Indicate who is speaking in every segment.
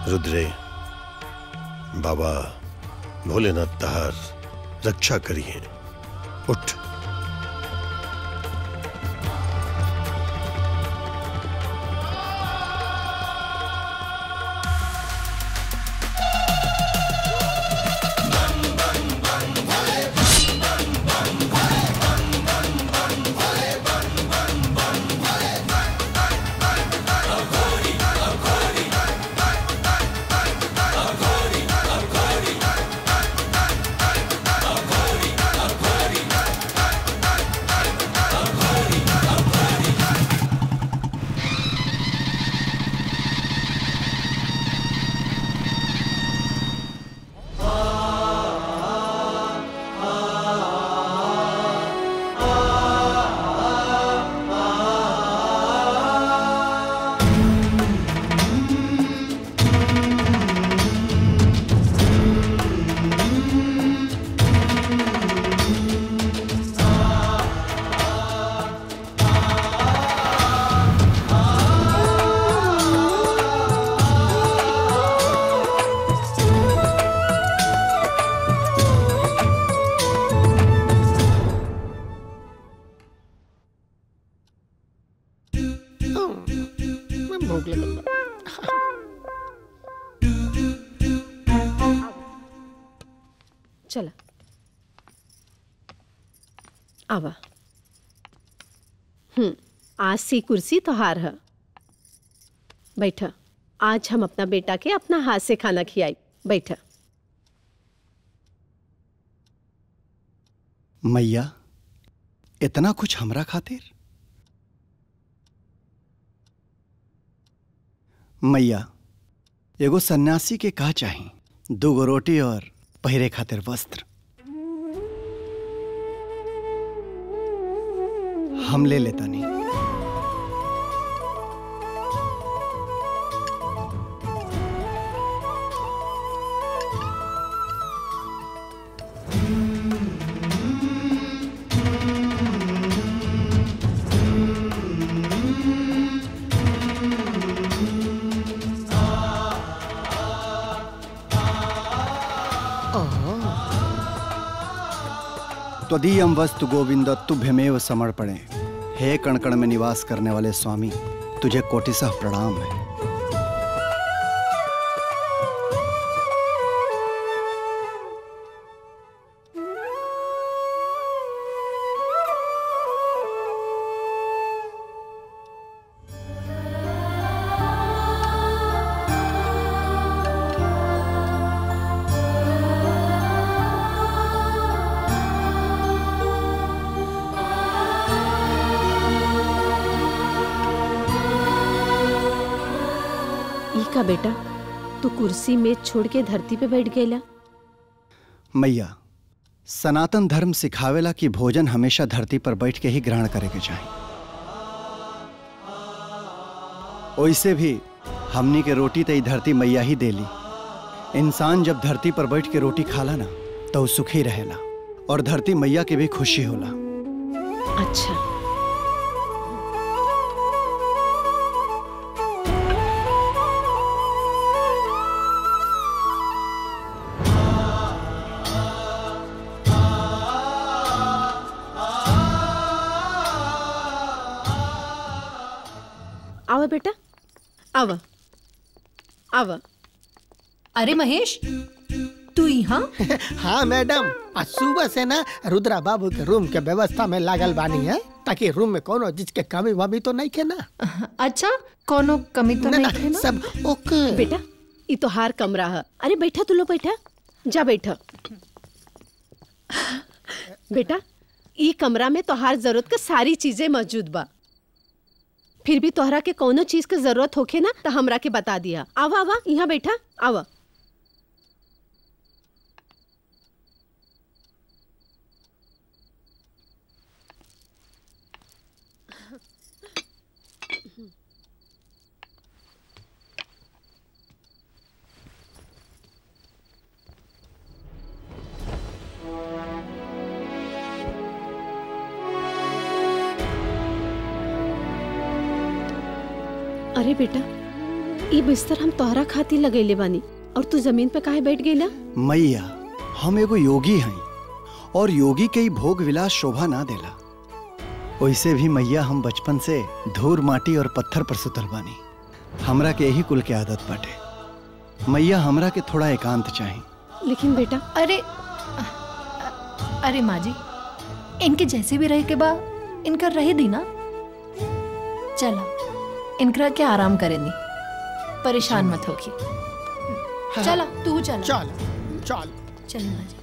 Speaker 1: रुद्रे बाबा भोलेनाथ तहार रक्षा करिए उठ
Speaker 2: मैं भूख लगल बा।
Speaker 3: चला आवा हम्म आज सी कुर्सी तो हार है बैठा आज हम अपना बेटा के अपना हाथ से खाना खियाई बैठा
Speaker 4: मैया इतना कुछ हमरा खातिर मैया एगो सन्यासी के का चाही दूगो रोटी और पहिरे खातिर वस्त्र हम ले लेता नहीं त्वदीयम वस्तु गोविंद तुभ्यमेव समर्पणे हे कणकण में निवास करने वाले स्वामी तुझे कोटिसह प्रणाम है
Speaker 3: ई का बेटा तू कुर्सी में छोड़ के धरती पे बैठ गईला
Speaker 4: मैया सनातन धर्म सिखावेला कि भोजन हमेशा धरती पर बैठ के ही ग्रहण करे के चाहिए ओइसे भी हमनी के रोटी तो ई धरती मैया ही देली इंसान जब धरती पर बैठ के रोटी खाला ना तो ऊ सुखी रहेला और धरती मैया के भी खुशी होला
Speaker 3: अच्छा आवा बेटा आवा आवा
Speaker 5: अरे महेश तू यहाँ
Speaker 2: हाँ मैडम आज सुबह से ना रुद्रा बाबू के रूम के व्यवस्था में लागल बानी है ताकि रूम में कोनो चीज के कमी वमी तो नहीं के ना
Speaker 5: अच्छा कोनो कमी तो
Speaker 2: ना,
Speaker 5: नहीं
Speaker 2: ना,
Speaker 5: है ना
Speaker 2: सब ओके
Speaker 3: बेटा ई तो हार कमरा है अरे बैठा तू लोग बैठा जा बैठा बेटा ई कमरा में तोहार जरूरत के सारी चीजें मौजूद बा फिर भी तोहरा के कोनो चीज के जरूरत होखे ना तो हमरा के बता दिया आवा आवा यहाँ बैठा आवा अरे बेटा ई बिस्तर हम तोहरा खातिर लगैले बानी और तू जमीन पे काहे बैठ गईला
Speaker 4: मैया हम एगो योगी हई और योगी के ही भोग विलास शोभा ना देला वैसे भी मैया हम बचपन से धूर माटी और पत्थर पर सुतल बानी हमरा के यही कुल के आदत बाटे मैया हमरा के थोड़ा एकांत चाही
Speaker 3: लेकिन बेटा
Speaker 5: अरे अरे माँ जी इनके जैसे भी रहे के बा इनका रहे दी ना चला इनकरा के आराम करेंगी परेशान मत होगी चला तू चला
Speaker 2: चल चल
Speaker 5: चल माँ जी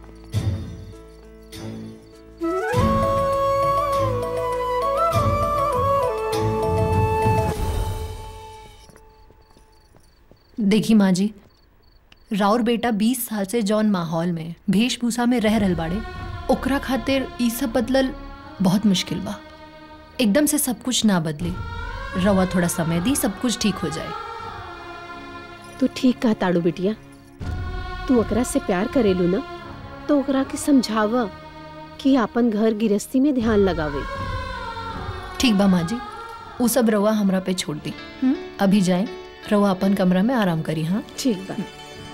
Speaker 5: देखी माँ जी राउर बेटा 20 साल से जौन माहौल में वेशभूषा में रह रहल बाड़े ओकरा खातिर ई सब बदलल बहुत मुश्किल बा एकदम से सब कुछ ना बदली रवा थोड़ा समय दी सब कुछ ठीक हो जाए
Speaker 3: तू ठीक कहा ताड़ू बिटिया तू ओकरा से प्यार करेलू ना तो ओकरा के समझावा कि अपन घर गृहस्थी में ध्यान लगावे
Speaker 5: ठीक बा माँ जी वो सब रवा हमरा पे छोड़ दी हम्म? अभी जाए रवा अपन कमरा में आराम करी हाँ
Speaker 3: ठीक बा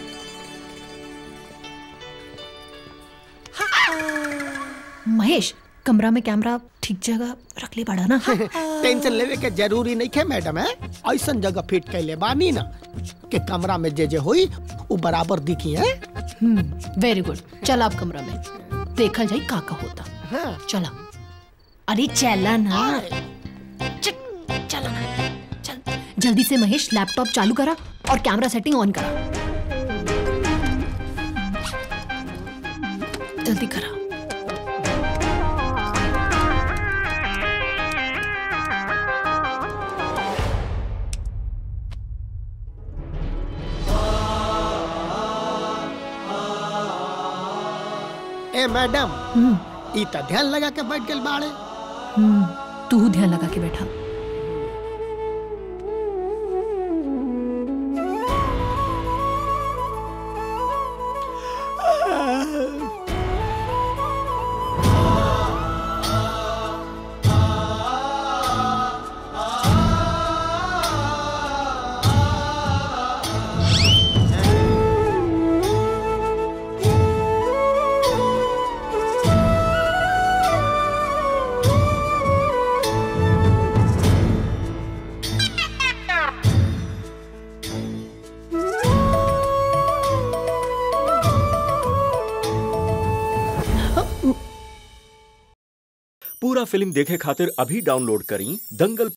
Speaker 5: महेश कमरा में कैमरा ठीक जगह रख ले पड़ा ना
Speaker 2: टेंशन लेवे के जरूरी नहीं है मैडम है ऐसा जगह फिट कैले बानी ना कि कमरा में जे जे हुई वो बराबर दिखी है
Speaker 5: वेरी गुड चल आप कमरा में देखल जाई का का होता
Speaker 2: हाँ।
Speaker 5: चला अरे चला ना च- चला ना चल जल्दी से महेश लैपटॉप चालू करा और कैमरा सेटिंग ऑन करा जल्दी करा
Speaker 2: ए मैडम
Speaker 5: हम्म
Speaker 2: ई त ध्यान लगा के बैठ गेल बाड़े
Speaker 5: हम्म तू ध्यान लगा के बैठा
Speaker 6: पूरा फिल्म देखे खातिर अभी डाउनलोड करी दंगल